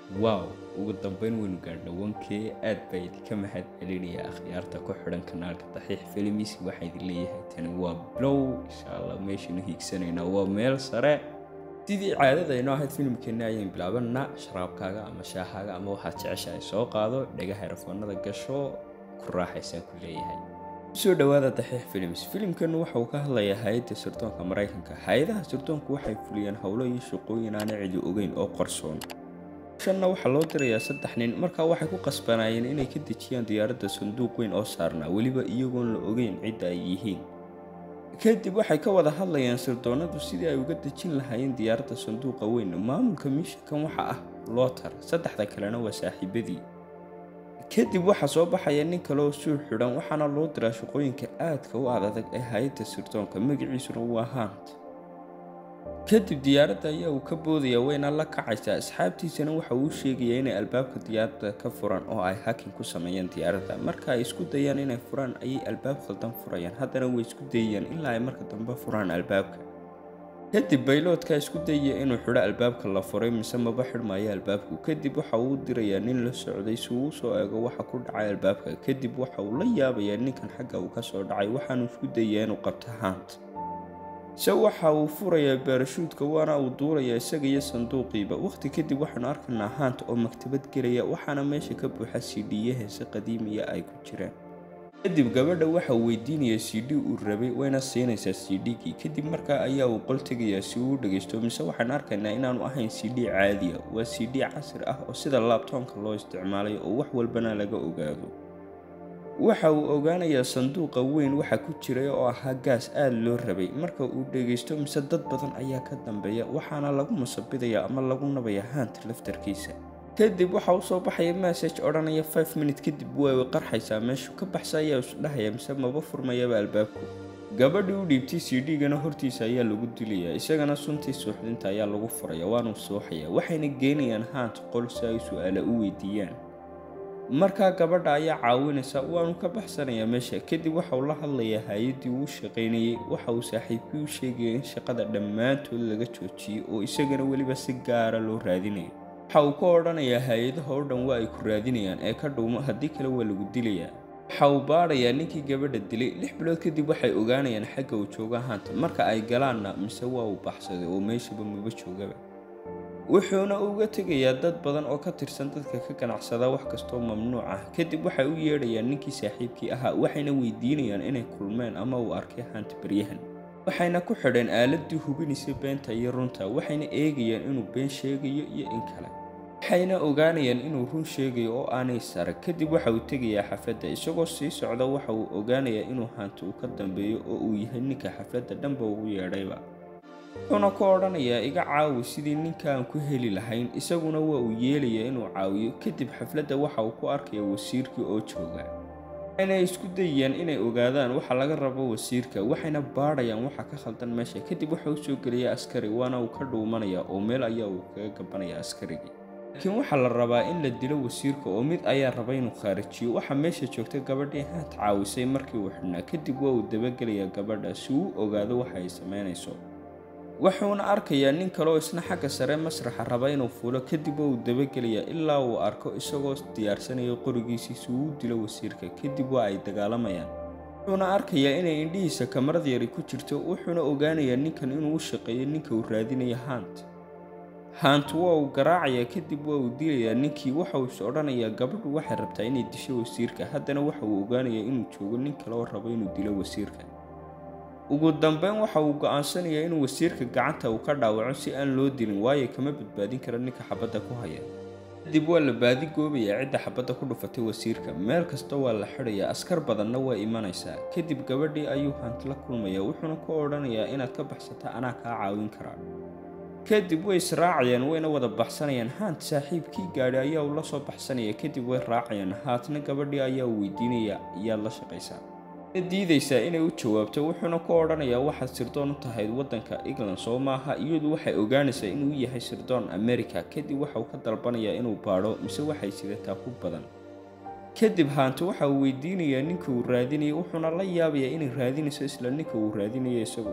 wow ugu dambeyn waynu gaadhna wankee aad baa idinka mahad celinaya akhyaarta ku xidhan kanaalka daxiix filimis waxaa idin leeyahay tani waa blow insha allah meeshaynu hiigsanaynaa waa meel sare sidii caadada inoo ahayd filimkeenna ayaan bilaabanaa sharaabkaaga ama shaahaaga ama waxaad jeceshahay soo qaado dhagaha erafoonada gasho ku raaxaysaan ku leeyahay soo dhowaada daxiix filims filimkanu waxa uu ka hadlayaa hay-adda sirdoonka maraykanka hay-adaha sirdoonku waxay fuliyeen howlo iyo shaqooyin aana cidi ogeyn oo qarsoon shanna waxaa loo dirayaa saddex nin markaa waxay ku qasbanaayeen inay ka dejiyaan diyaaradda sanduuq weyn oo saarnaa weliba iyagoon la ogeyn cidda ay yihiin kadib waxay ka wada hadlayaan sirdoonadu sidii ay uga dejin lahaayeen diyaaradda sanduuqa weyn maamulka miishankan waxa ah lootar saddexda kalena waa saaxiibadii kadib waxaa soo baxaya nin kale oo suur xidhan waxaana loo diraa shaqooyinka aadka u adadag ee hay-adda sirdoonka magaciisuna waa haant kadib diyaaradda ayaa uu ka boodaya wayna la kacaysaa asxaabtiisana waxa uu sheegayaa inay albaabka diyaaradda ka furan oo ay hakin ku sameeyeen diyaaradda marka ay isku dayaan inay furaan ayay albaab khaldan furayaan haddana way isku dayayaan ilaa ay marka dambe furaan albaabka kadib bayloodka isku dayaya inuu xidho albaabka la furay mise maba xidhmaayo albaabku kadib waxa uu dirayaa nin la socday si uu usoo eego waxa ku dhacay albaabka kadib waxa uu la yaabayaa ninkan xagga uu kasoo dhacay waxaanu isku dayayaa inuu qabto haant se waxa uu furayaa baarashuudka waana uu duurayaa isaga iyo sanduuqiiba waqhti kadib waxaanu arkaynaa haant oo maktabad gelaya waxaana meesha ka buuxa sidhiye heese qadiimiya ay ku jiraan kadib gabadha waxa uu weydiinayaa c d uu rabay wayna siinaysaa c d-gii kadib markaa ayaa uu qol tegayaa si uu u dhagaysto mise waxaan arkaynaa inaanu ahayn c d caadiya waa c d casri ah oo sida laabtoonka loo isticmaalay oo wax walbana laga ogaado waxa uu ogaanayaa sanduuqa weyn waxa ku jiray oo ahaa gaas aada loo rabay marka uu dhagaysto mise dad badan ayaa ka dambeeya waxaana lagu masabidayaa ama lagu nabayaa haant laftarkiisa kadib waxa uu soo baxaya message odhanaya five minute kadib way qarxaysaa meeshu ka baxsa ayaa isdhahaya mise maba furmayaba albaabku gabadhii u dhiibtay c d-gana hortiisa ayaa lagu dilayaa isagana suntii suuxdinta ayaa lagu furaya waanuu suuxaya waxayna geenayaan haant qol si ay su-aala u weydiiyaan markaa gabadha ayaa caawinaysa waanu ka baxsanayaa meesha kadib waxa uu la hadlayaa hay-addii uu shaqaynayey waxa uu saaxiibkii u sheegaya in shaqada dhammaantood laga joojiyey oo isagana weliba si gaara loo raadinayo waxa uu ka odhanayaa hay-adaha oo dhan waa ay ku raadinayaan ee ka dhuumo haddii kale waa lagu dilayaa waxa uu baadhayaa ninkii gabadha dilay lix bilood kadib waxay ogaanayaan xagga uu jooga haanta marka ay galaanna mise waa uu baxsaday oo meeshaba maba joogaba wuxuuna uga tegayaa dad badan oo ka tirsan dadka ka ganacsada wax kastoo mamnuuc ah kadib waxay u yeedhayaan ninkii saaxiibkii ahaa waxayna weydiinayaan inay kulmeen ama uu arkay haanta beryahan waxayna ku xidheen aaladii hubinaysa beenta iyo runta waxayna eegayaan inuu been sheegayo iyo in kale waxayna ogaanayaan inuu run sheegayo oo aanay sare kadib waxa uu tegayaa xafladda isagoo sii socda waxa uu ogaanayaa inuu haanta uu ka dambeeyo oo uu yahay ninka xafladda dhanba ugu yeedhayba wuxuuna ku odhanayaa iga caawi sidii ninkaan ku heli lahayn isaguna waa uu yeelayaa inuu caawiyo kadib xafladda waxa uu ku arkaya wasiirkii oo jooga waxayna isku dayayaan inay ogaadaan waxa laga rabo wasiirka waxayna baadhayaan waxa ka khaldan meesha kadib waxa uu soo gelaya askari waana uu ka dhuumanaya oo meel ayaa uu kaga gabanaya askarigii laakiin waxaa la rabaa in la dilo wasiirka oo mid ayaa raba inuu khaarijiyo waxaa meesha joogta gabadhii haant caawisay markii uu xidhnaa kadib waa uu dabagelayaa gabadha si uu ogaado waxa ay samaynayso wuxuuna arkayaa nin kaleoo isna xagga sare masraxa raba inuu fuulo kadib waa uu dabagelayaa ilaa uu arko isagoo diyaarsanaya qorigiisii si uu u dilo wasiirka kadib waa ay dagaalamayaan wuxuuna arkayaa inay indhihiisa kamarad yari ku jirto wuxuuna ogaanayaa ninkan inuu u shaqeeyo ninka uu raadinaya haant haant waa uu garaacayaa kadib waa uu dilayaa ninkii waxa uu is odhanayaa gabadhu waxay rabtaa inay disho wasiirka haddana waxa uu ogaanayaa inuu joogo nin kale oo rabo inuu dilo wasiirka ugu dambeyn waxa uu go-aansanayaa inuu wasiirka gacanta uu ka dhaawaco si aan loo dilin waayo kama badbaadin kara ninka xabadda ku haya kadib waa la baadi goobayaa cidda xabadda ku dhufatay wasiirka meel kasta waa la xidhayaa askar badanna waa imanaysaa kadib gabadhii ayuu haant la kulmayaa wuxuuna ku odhanayaa inaad ka baxsata anaa kaa caawin karaa kadib way israacayaan wayna wada baxsanayaan haant saaxiibkii gaadhi ayaa uu la soo baxsanaya kadib way raacayaan haatna gabadhii ayaa uu weydiinaya yaad la shaqaysaa diidaysaa inay u jawaabto wuxuuna ku odhanayaa waxaad sirdoon u tahayd waddanka england soo maaha iyadu waxay ogaanaysaa inuu yahay sirdoon america kadib waxa uu ka dalbanayaa inuu baadho mise waxay sidataa ku badan kadib haanti waxa uu weydiinayaa ninka uu raadinaya wuxuuna la yaabayaa inay raadinayso isla ninka uu raadinaya isagu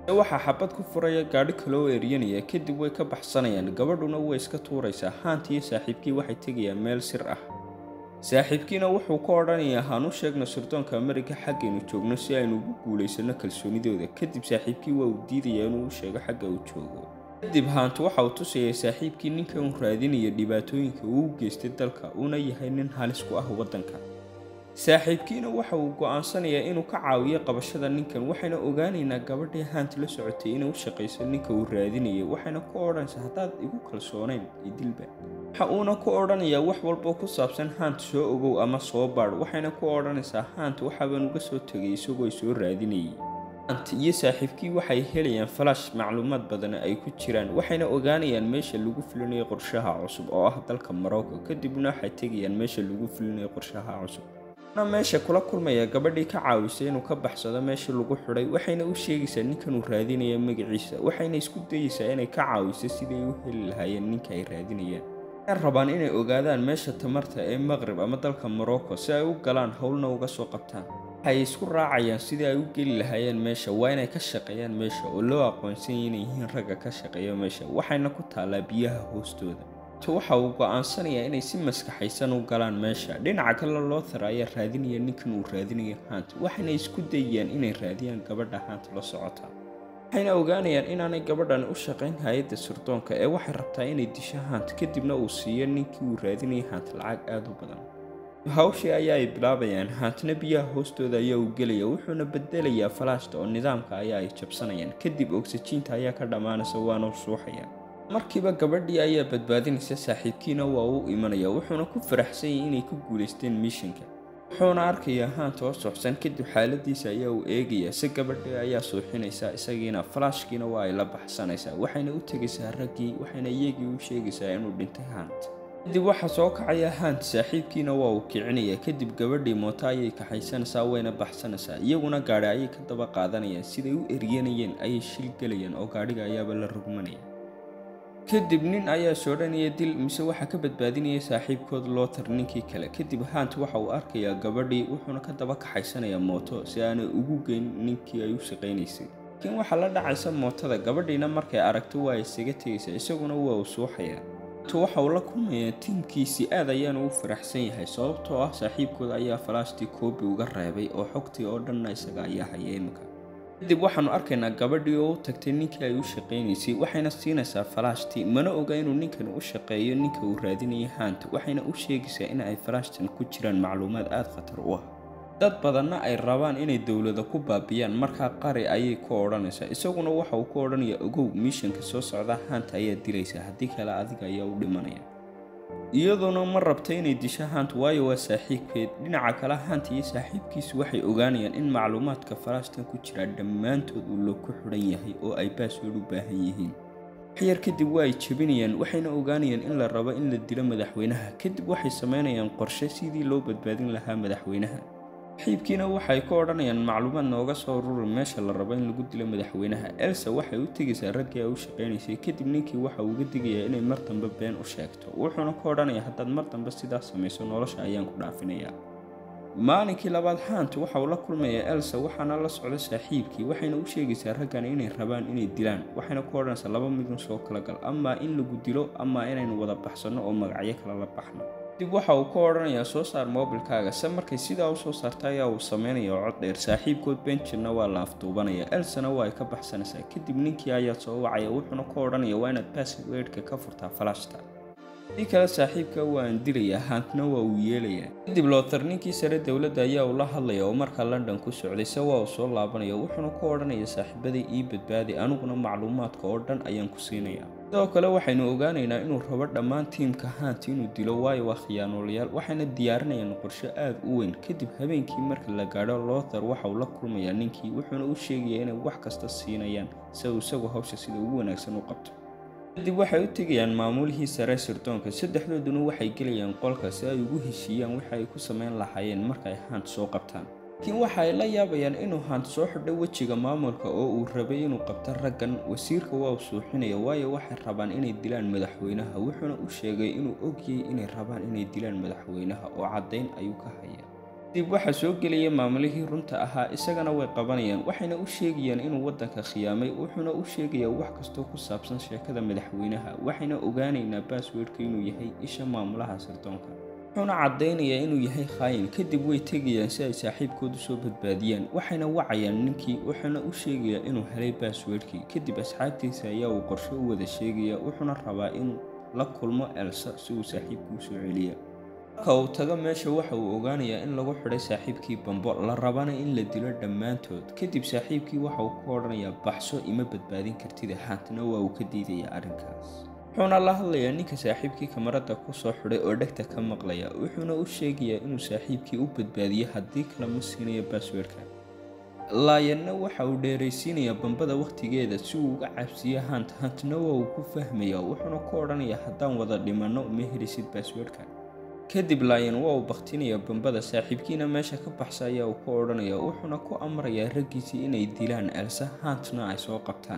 waxaa xabad ku furaya gaadhi kaloo eryanaya kadib way ka baxsanayaan gabadhuna way iska tuuraysaa haant iyo saaxiibkii waxay tegayaan meel sir ah saaxiibkiina wuxuu ka odhanayaa haan u sheegna sirdoonka amerika xaggaynu joogno si aynu ugu guulaysano kalsoonidooda kadib saaxiibkii waa uu diidayaa inuu u sheego xagga uu joogo kadib haantu waxa uu tusayay saaxiibkii ninka uu raadinaya dhibaatooyinka uu u geystay dalka uuna yahay nin halis ku ah waddanka saaxiibkiina waxa uu go'aansanayaa inuu ka caawiyo qabashada ninkan waxayna ogaanaynaa gabadhii haant la socotay inay u shaqayso ninka uu raadinayay waxayna ku odhanaysaa haddaad igu kalsoonayn idilba waxa uuna ku odhanayaa wax walboo ku saabsan haant soo ogow ama soo baadh waxayna ku odhanaysaa haant waxaabaan uga soo tegay isagoo soo raadinayay haant iyo saaxiibkii waxay helayaan falash macluumaad badan ay ku jiraan waxayna ogaanayaan meesha lagu fulinayo qorshaha cusub oo ah dalka morocco kadibna waxay tegayaan meesha lagu fulinayo qorshaha cusub na meesha kula kulmaya gabadhii ka caawisay inuu ka baxsado meeshii lagu xidhay waxayna u sheegaysaa ninkan uu raadinaya magaciisa waxayna isku dayeysaa inay ka caawiso siday u heli lahaayeen ninka ay raadinayaan waxay rabaan inay ogaadaan meesha tamarta ee maqrib ama dalka morocco si ay u galaan howlna uga soo qabtaan waxay isku raacayaan sidii ay u geli lahaayeen meesha waa inay ka shaqeeyaan meesha oo loo aqoonsanyay inay yihiin ragga ka shaqeeya meesha waxayna ku taallaa biyaha hoostooda waxa uu go'aansanayaa inay si maskaxaysan u galaan meesha dhinaca kale loothar ayaa raadinaya ninkan uu raadinayo haant waxayna isku dayayaan inay raadiyaan gabadha haant la socota waxayna ogaanayaan inaanay gabadhan u shaqayn hay-adda sirdoonka ee waxay rabtaa inay disho haant kadibna uu siiyo ninkii uu raadinayay haant lacag aada u badan hawshii ayaa ay bilaabayaan haantna biyaha hoostooda ayaa uu gelaya wuxuuna bedelayaa falaashta oo nidaamka ayaa ay jabsanayaan kadib ogsajiinta ayaa ka dhammaanaysa waana suuxaya markiiba gabadhii ayaa badbaadinaysa saaxiibkiina waa uu imanaya wuxuuna ku faraxsan yahay inay ku guulaysteen miishanka wuxuuna arkayaa haanta oo socsan kadib xaaladiisa ayaa uu eegayaa si gabadhii ayaa suuxinaysa isagiina falaashkiina waa ay la baxsanaysaa waxayna u tegaysaa raggii waxayna iyagii u sheegaysaa inuu dhintay haant kadib waxaa soo kacaya haant saaxiibkiina waa uu kicinaya kadib gabadhii mooto ayay kaxaysanaysaa wayna baxsanaysaa iyaguna gaadhi ayay ka daba qaadanayaan siday u eryanayeen ayay shil gelayaan oo gaadhiga ayaaba la rugmanaya kadib nin ayaa soodhanaya dil mise waxaa ka badbaadinaya saaxiibkood lootar ninkii kale kadib haant waxa uu arkayaa gabadhii wuxuuna ka daba kaxaysanayaa mooto si aanay ugu geyn ninkii ay u shaqaynaysay laakiin waxaa la dhacaysa mootada gabadhiina markay aragto waa isaga tegaysaa isaguna waa uu suuxayaa waxa uu la kulmayaa tiimkiisii aad ayaanu u faraxsan yahay sababtoo ah saaxiibkood ayaa falaashtii koobi uga reebay oo xogtii oo dhanna isaga ayaa haya imika kadib waxaanu arkaynaa gabadhii oo u tagtay ninkii ay u shaqaynaysay waxayna siinaysaa falaashtii mana oga inuu ninkan u shaqeeyo ninka uu raadinayay haanta waxayna u sheegaysaa in ay falaashtan ku jiraan macluumaad aada khatar u ah dad badanna ay rabaan inay dowlada ku baabiyaan markaa qari ayay ku odhanaysaa isaguna waxa uu ku odhanayaa ogow miishanka soo socda haanta ayaa dilaysaa haddii kale adiga ayaa u dhimanaya iyaduna ma rabta inay disho haant waayo waa saaxiibkeed dhinaca kale haanta iyo saaxiibkiisu waxay ogaanayaan in macluumaadka falaashtan ku jira dhammaantood uu lo ku xidhan yahay oo ay baaswood u baahan yihiin waxyar kadib waa ay jebinayaan waxayna ogaanayaan in la rabo in la dilo madaxweynaha kadib waxay samaynayaan qorshe sidii loo badbaadin lahaa madaxweynaha saaxiibkiina waxay ku odhanayaan macluumaad nooga soo ruri meesha la rabo in lagu dilo madaxweynaha elsa waxay u tegaysaa raggii ay u shaqaynaysay kadib ninkii waxa uga digayaa inay mar dambe been u sheegto wuxuuna ku odhanayaa haddaad mar dambe sidaas samayso nolosha ayaan ku dhaafinayaa maalinkii labaad haant waxa uu la kulmayaa elsa waxaana la socda saaxiibkii waxayna u sheegaysaa raggan inay rabaan inay dilaan waxayna ku odhanaysaa laba midun soo kala gal amaa in lagu dilo amaa inaynu wada baxsanno oo magacyo kale la baxno dib waxa uu ka odhanayaa soo saar moobilkaaga se markay sidaa u soo saarta ayaa uu samaynaya cod dheer saaxiibkood benjirna waa la afduubanaya elsana waa ay ka baxsanaysaa kadib ninkii ayaa soo wacaya wuxuuna ka odhanaya waa inaad basswordka ka furtaa falashta si kale saaxiibka waa aan dilayaa haantna waa uu yeelayaa kadib lootar ninkii sare dowladda ayaa uu la hadlaya oo markaa london ku socday se waa uu soo laabanaya wuxuuna ka odhanaya saaxiibadii ii badbaadi aniguna macluumaadka oo dhan ayaan ku siinaya sidoo kale waxaynu ogaanaynaa inuu rabo dhammaan tiimka haant inuu dilo waayo waa khiyaanoolayaal waxayna diyaarinayaan qorshe aada u weyn kadib habeenkii marka la gaadho loothar waxa uu la kulmayaa ninkii wuxuuna u sheegayaa inay wax kasta siinayaan si uu isagu hawsha sida ugu wanaagsan u qabto kadib waxay u tegayaan maamulihii sare sirdoonka saddexdooduna waxay gelayaan qolka si ay ugu heshiiyaan waxa ay ku samayn lahaayeen marka ay haant soo qabtaan laakiin waxa ay la yaabayaan inuu haant soo xidho wejiga maamulka oo uu rabay inuu qabto raggan wasiirka waa uu suuxinaya waayo waxay rabaan inay dilaan madaxweynaha wuxuuna u sheegay inuu ogyay inay rabaan inay dilaan madaxweynaha oo caddayn ayuu ka hayaa dib waxaa soo gelaya maamulihii runta ahaa isagana way qabanayaan waxayna u sheegayaan inuu waddanka khiyaamay wuxuuna u sheegayaa wax kastoo ku saabsan sheekada madaxweynaha waxayna ogaanaynaa baasweedhka inuu yahay isha maamulaha sirdoonka wuxuuna caddaynayaa inuu yahay khaayin kadib way tegayaan si ay saaxiibkoodu soo badbaadiyaan waxayna wacayaan ninkii wuxuuna u sheegayaa inuu helay baasweedhkii kadib asxaabtiisa ayaa uu qorshe u wada sheegaya wuxuuna rabaa inuu la kulmo elsa si uu saaxiibkuu soo celiya marka uu tago meesha waxa uu ogaanayaa in lagu xidhay saaxiibkii bambo la rabana in la dilo dhammaantood kadib saaxiibkii waxa uu ku odhanayaa baxso ima badbaadin kartida haantana waa uu ka diidayaa arrinkaas wuxuuna la hadlayaa ninka saaxiibkii kamarada ku soo xidhay oo dhegta ka maqlaya wuxuuna u sheegayaa inuu saaxiibkii u badbaadiyo haddii kale ma siinayo baasweerka laayanna waxa uu dheeraysiinayaa bambada wakhtigeeda si uu uga cabsiyo hant hantna waa uu ku fahmayaa wuxuuna ku odhanayaa haddaan wada dhimanno ma helisid baasweerka kadib laayan waa uu bakhtinayaa bambada saaxiibkiina meesha ka baxsa ayaa uu ku odhanayaa wuxuuna ku amrayaa raggiisii inay dilaan elsa haantna ay soo qabtaan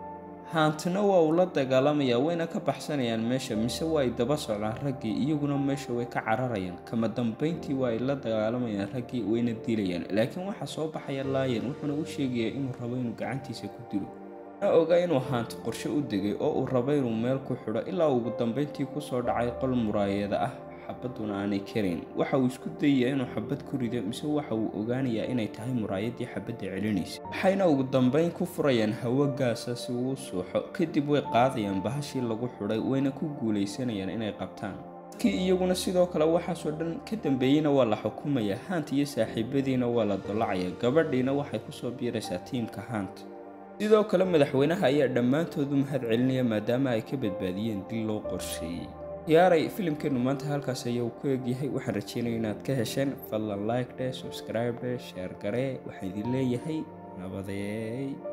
haantna waa uu la dagaalamayaa wayna ka baxsanayaan meesha mise waa ay daba socdaan raggii iyaguna meesha way ka cararayaan kama dambayntii waa ay la dagaalamayaan raggii wayna dilayaan laakiin waxaa soo baxaya laayan wuxuuna u sheegayaa inuu rabo inuu gacantiisa ku dilo na oga inuu haant qorshe u degay oo uu rabo inuu meel ku xidho ilaa ugu dambayntii kusoo dhacay qol muraayada ah xabaduna aanay karayn waxa uu isku dayayaa inuu xabad ku rido mise waxa uu ogaanayaa inay tahay muraayadii xabadda celinaysa waxayna ugu dambayn ku furayaan hawo gaasa si uu suuxo kadib way qaadayaan bahashii lagu xidhay wayna ku guulaysanayaan inay qabtaan dadkii iyaguna sidoo kale waxaasoo dhan ka dambeeyeyna waa la xukumayaa haant iyo saaxiibadiina waa la dolacayaa gabadhiina waxay kusoo biiraysaa tiimka haant sidoo kale madaxweynaha ayaa dhammaantoodu mahad celinaya maadaama ay ka badbaadiyeen dil loo qorsheeyey yaaray filimkeenu maanta halkaas ayaa uu ku egyahay waxaan rajeynaya inaad ka hesheen fadlan like dhe subscribe dhe sheer garee waxaa idin leeyahay nabadeey